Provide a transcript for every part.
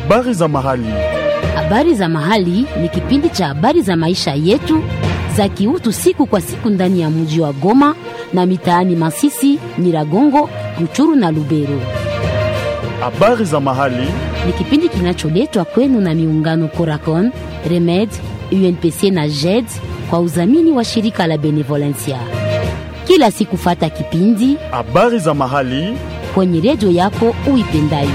Habari za mahali. Habari za mahali ni kipindi cha habari za maisha yetu za kiutu siku kwa siku ndani ya mji wa Goma na mitaani Masisi, Nyiragongo, Ruchuru na Lubero. Habari za mahali. Ni kipindi kinacholetwa kwenu na miungano Coracon, Remed, UNPC na JED kwa udhamini wa shirika la Benevolencia. Kila siku fata kipindi Habari za mahali. kwenye redio yako uipendayo.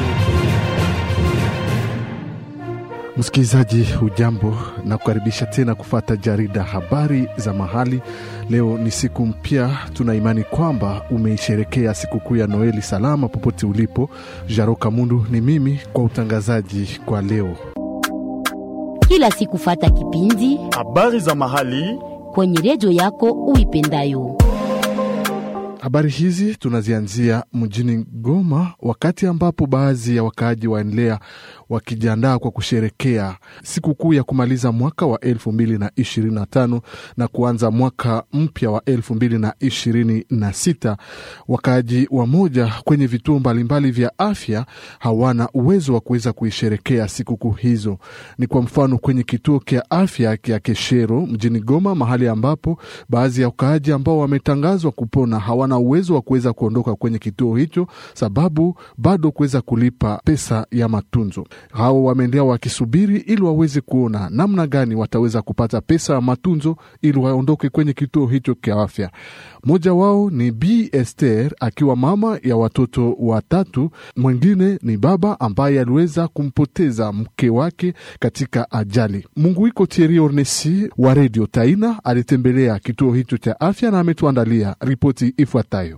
Msikilizaji, hujambo na kukaribisha tena kufata jarida habari za mahali. Leo ni siku mpya, tuna imani kwamba umeisherekea sikukuu ya Noeli salama popote ulipo. Jaro Kamundu ni mimi kwa utangazaji kwa leo. Kila siku fata kipindi Habari za mahali. kwenye redio yako uipendayo. Habari hizi tunazianzia mjini Goma, wakati ambapo baadhi ya wakaaji waendelea wakijiandaa kwa kusherekea sikukuu ya kumaliza mwaka wa elfu mbili na ishirini na tano na kuanza mwaka mpya wa elfu mbili na ishirini na sita. Wakaaji wamoja kwenye vituo mbalimbali vya afya hawana uwezo wa kuweza kuisherekea sikukuu hizo. Ni kwa mfano kwenye kituo kya afya kya Keshero mjini Goma, mahali ambapo baadhi ya wakaaji ambao wametangazwa kupona hawana uwezo wa kuweza kuondoka kwenye kituo hicho, sababu bado kuweza kulipa pesa ya matunzo. Hao wameendelea wakisubiri ili waweze kuona namna gani wataweza kupata pesa ya matunzo ili waondoke kwenye kituo hicho cha afya. Mmoja wao ni B Esther akiwa mama ya watoto watatu, mwingine ni baba ambaye aliweza kumpoteza mke wake katika ajali. Mungu iko Thierry Ornesi wa redio Taina alitembelea kituo hicho cha afya na ametuandalia ripoti ifuatayo.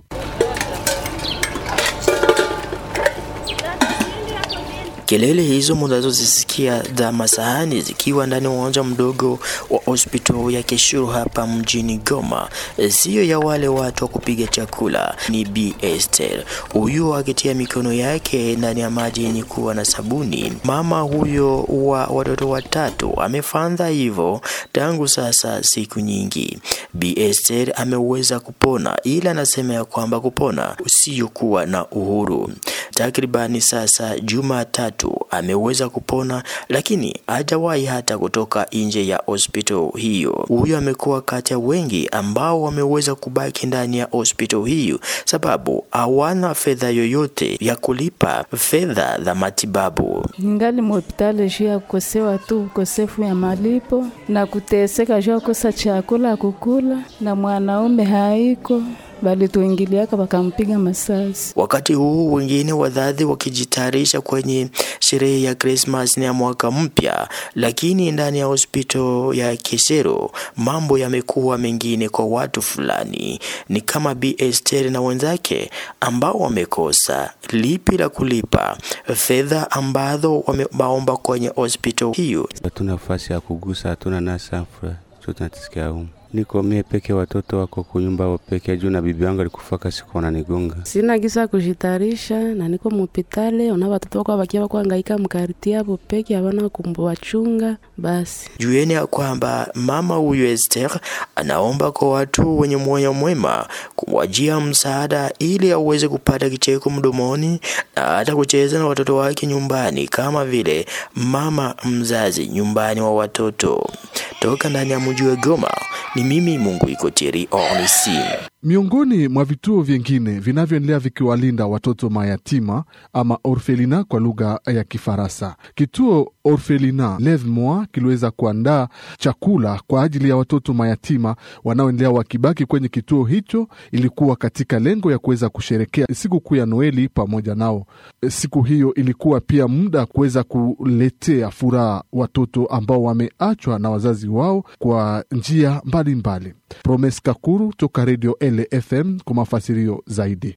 Kelele hizo mnazozisikia za masahani zikiwa ndani ya uwanja mdogo wa hospitali ya Keshuru hapa mjini Goma, siyo ya wale watu wa kupiga chakula. Ni Bi Esther huyu akitia mikono yake ndani ya maji yenye kuwa na sabuni. Mama huyo wa watoto watatu amefanya hivyo tangu sasa siku nyingi. Bi Esther ameweza kupona, ila anasema ya kwamba kupona usiyokuwa na uhuru. Takribani sasa juma tatu ameweza kupona, lakini hajawahi hata kutoka nje ya hospitali hiyo. Huyo amekuwa kati ya wengi ambao wameweza kubaki ndani ya hospitali hiyo sababu hawana fedha yoyote ya kulipa fedha za matibabu. ningali muhopitali juu ya kukosewa tu ukosefu ya malipo na kuteseka juu ya kukosa chakula kukula, na mwanaume haiko balituingiliaka wakampiga masasi. Wakati huu wengine wadhadhi wakijitayarisha kwenye sherehe ya Krismas na ya mwaka mpya, lakini ndani ya hospitali ya Kesero mambo yamekuwa mengine kwa watu fulani, ni kama Bi Esther na wenzake ambao wamekosa lipi la kulipa fedha ambazo wameomba kwenye hospitali hiyo. hatuna nafasi ya kugusa, hatuna nasafra cho tunatisikia humu. Niko mie peke, watoto wako kunyumba wao peke juu, na bibi yangu alikufaka siku wananigonga. Sina gisa kujitarisha na niko mupitale, ona watoto wako wakia wako hangaika mkariti hapo peke, havana kumbwachunga basi. Jueni ya kwamba mama huyu Esther anaomba kwa watu wenye moyo mwema kumwajia msaada ili aweze kupata kicheko mdomoni na hata kucheza na watoto wake nyumbani kama vile mama mzazi nyumbani wa watoto. Toka ndani ya mji wa Goma ni mimi Mungu iko Thierry Ornisi. Miongoni mwa vituo vingine vinavyoendelea vikiwalinda watoto mayatima ama orfelina kwa lugha ya Kifaransa, kituo Orfelina Leve Moi kiliweza kuandaa chakula kwa ajili ya watoto mayatima wanaoendelea wakibaki kwenye kituo hicho. Ilikuwa katika lengo ya kuweza kusherekea sikukuu ya Noeli pamoja nao. Siku hiyo ilikuwa pia muda kuweza kuletea furaha watoto ambao wameachwa na wazazi wao kwa njia mbalimbali. Promes Kakuru toka redio LFM kwa mafasirio zaidi.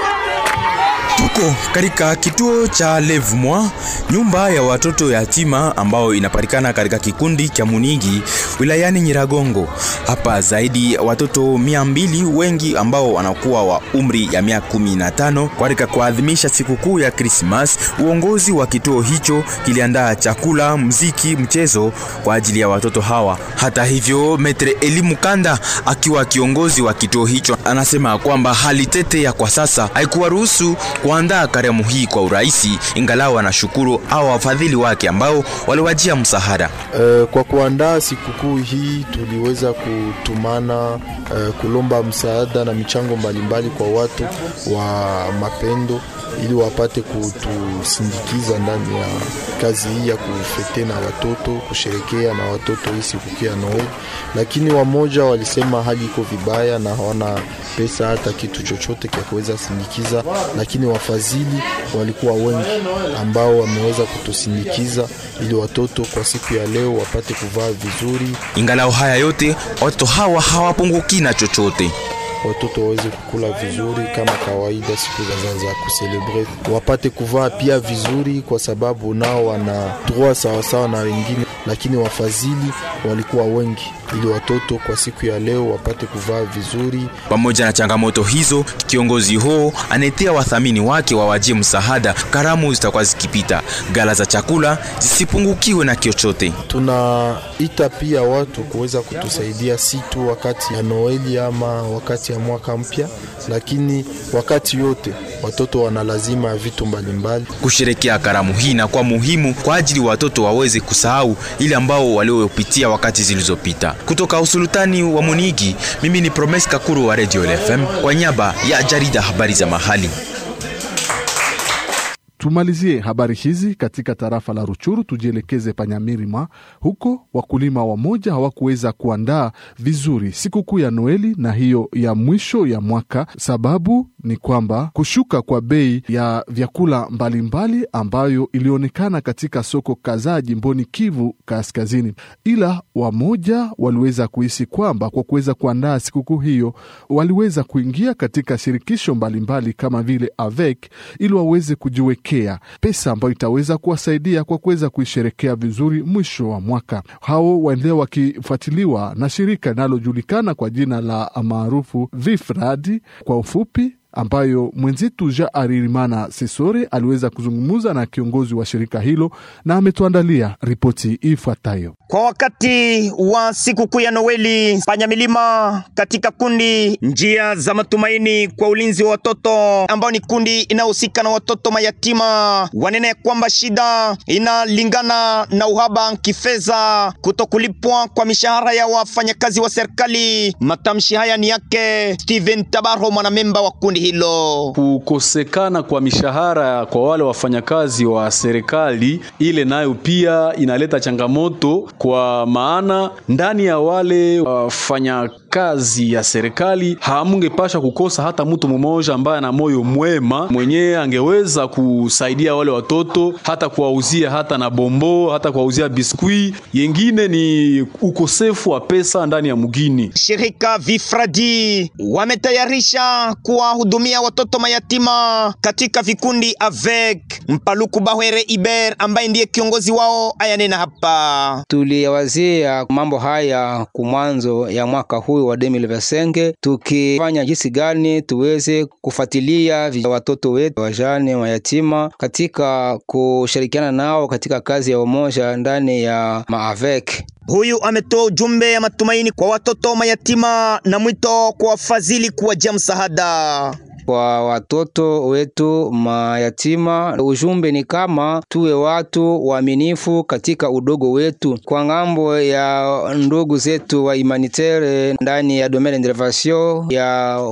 Tuko katika kituo cha Levemoi, nyumba ya watoto yatima ambao inapatikana katika kikundi cha Munigi wilayani Nyiragongo. Hapa zaidi ya watoto mia mbili, wengi ambao wanakuwa wa umri ya miaka kumi na tano. Katika kuadhimisha sikukuu ya Krismas, uongozi wa kituo hicho kiliandaa chakula, mziki, mchezo kwa ajili ya watoto hawa. Hata hivyo, Metre Elimu Kanda akiwa kiongozi wa kituo hicho anasema kwamba hali tete ya kwa sasa haikuwaruhusu kuandaa karamu hii kwa urahisi, ingalau wanashukuru au wafadhili wake ambao waliwajia msaada. Uh, kwa kuandaa sikukuu hii tuliweza kutumana uh, kulomba msaada na michango mbalimbali kwa watu wa mapendo ili wapate kutusindikiza ndani ya kazi hii ya kufete na watoto, kusherekea na watoto hii sikukuu ya Noel. Lakini wamoja walisema hali iko vibaya na hawana pesa hata kitu chochote cha kuweza sindikiza, lakini wafadhili walikuwa wengi ambao wameweza kutusindikiza ili watoto kwa siku ya leo wapate kuvaa vizuri. Ingalau haya yote, watoto hawa hawapunguki na chochote watoto waweze kukula vizuri kama kawaida siku za, za kuselebre, wapate kuvaa pia vizuri, kwa sababu nao wana droit sawasawa na wengine, lakini wafadhili walikuwa wengi ili watoto kwa siku ya leo wapate kuvaa vizuri. Pamoja na changamoto hizo, kiongozi huo anaetea wathamini wake wawajie msaada karamu zitakuwa zikipita, gala za chakula zisipungukiwe na chochote. Tunaita pia watu kuweza kutusaidia si tu wakati ya Noeli ama wakati ya mwaka mpya, lakini wakati yote watoto wana lazima ya vitu mbalimbali. Kusherekea karamu hii inakuwa muhimu kwa ajili watoto waweze kusahau ile ambao waliopitia wakati zilizopita. Kutoka usultani wa Munigi, mimi ni Promes Kakuru wa Radio LFM kwa niaba ya jarida habari za mahali. Tumalizie habari hizi katika tarafa la Ruchuru, tujielekeze Panyamirima. Huko wakulima wamoja hawakuweza kuandaa vizuri sikukuu ya Noeli na hiyo ya mwisho ya mwaka. Sababu ni kwamba kushuka kwa bei ya vyakula mbalimbali mbali ambayo ilionekana katika soko kadhaa jimboni Kivu Kaskazini, ila wamoja waliweza kuhisi kwamba kwa kuweza kuandaa sikukuu hiyo waliweza kuingia katika shirikisho mbalimbali mbali kama vile AVEC ili waweze kujiwekea pesa ambayo itaweza kuwasaidia kwa kuweza kuisherekea vizuri mwisho wa mwaka. Hao waendelea wakifuatiliwa na shirika linalojulikana kwa jina la maarufu VIFRAD kwa ufupi ambayo mwenzetu Ja Aririmana Sesore aliweza kuzungumza na kiongozi wa shirika hilo na ametuandalia ripoti ifuatayo. Kwa wakati wa sikukuu ya Noeli, Panyamilima katika kundi njia za matumaini kwa ulinzi wa watoto, ambao ni kundi inayohusika na watoto mayatima, wanene kwamba shida inalingana na uhaba kifedha, kutokulipwa kwa mishahara ya wafanyakazi wa serikali. Matamshi haya ni yake Steven Tabaro, mwanamemba wa kundi hilo. Kukosekana kwa mishahara kwa wale wafanyakazi wa serikali, ile nayo pia inaleta changamoto, kwa maana ndani ya wale wafanyakazi ya serikali hamungepasha kukosa hata mtu mmoja ambaye ana moyo mwema mwenyewe angeweza kusaidia wale watoto, hata kuwauzia hata na bombo, hata kuwauzia biskwi. Yengine ni ukosefu wa pesa ndani ya mugini. Shirika Vifradi wametayarisha kuwahudumia watoto mayatima katika vikundi avec Mpaluku Bahwere Iber ambaye ndiye kiongozi wao ayanena hapa. Tuliwazia mambo haya kumwanzo ya mwaka huu wa 2025 tukifanya jinsi gani tuweze kufuatilia watoto wetu wajane mayatima katika kushirikiana nao katika kazi ya umoja ndani ya maavek. Huyu ametoa ujumbe ya matumaini kwa watoto mayatima na mwito kwa wafadhili kuwajia msaada kwa watoto wetu mayatima. Ujumbe ni kama tuwe watu waaminifu katika udogo wetu. Kwa ngambo ya ndugu zetu wa humanitaire ndani ya domaine d'intervention ya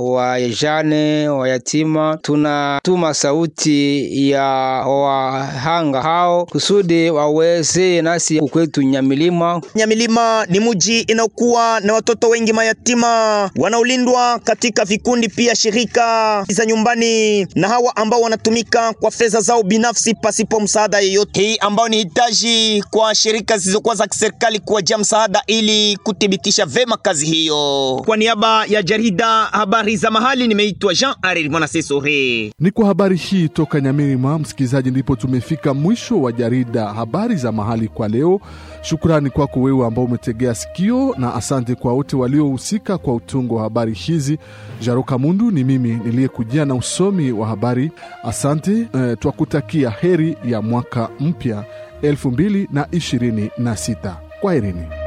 wajane wayatima, tunatuma sauti ya wahanga hao kusudi waweze nasi kwetu Nyamilima. Nyamilima ni muji inaokuwa na watoto wengi mayatima wanaolindwa katika vikundi pia shirika za nyumbani na hawa ambao wanatumika kwa fedha zao binafsi pasipo msaada yeyote, hii ambao ni hitaji kwa shirika zisizokuwa za kiserikali kuwajia msaada ili kuthibitisha vema kazi hiyo. Kwa niaba ya jarida habari za mahali, nimeitwa Jean Arir Mwanasesore. Ni kwa habari hii toka Nyamirima, msikilizaji, ndipo tumefika mwisho wa jarida habari za mahali kwa leo. Shukrani kwako wewe ambao umetegea sikio, na asante kwa wote waliohusika kwa utungo wa habari hizi. Jaroka Mundu ni mimi niliyekujia na usomi wa habari. Asante eh, twakutakia heri ya mwaka mpya 2026 kwa herini.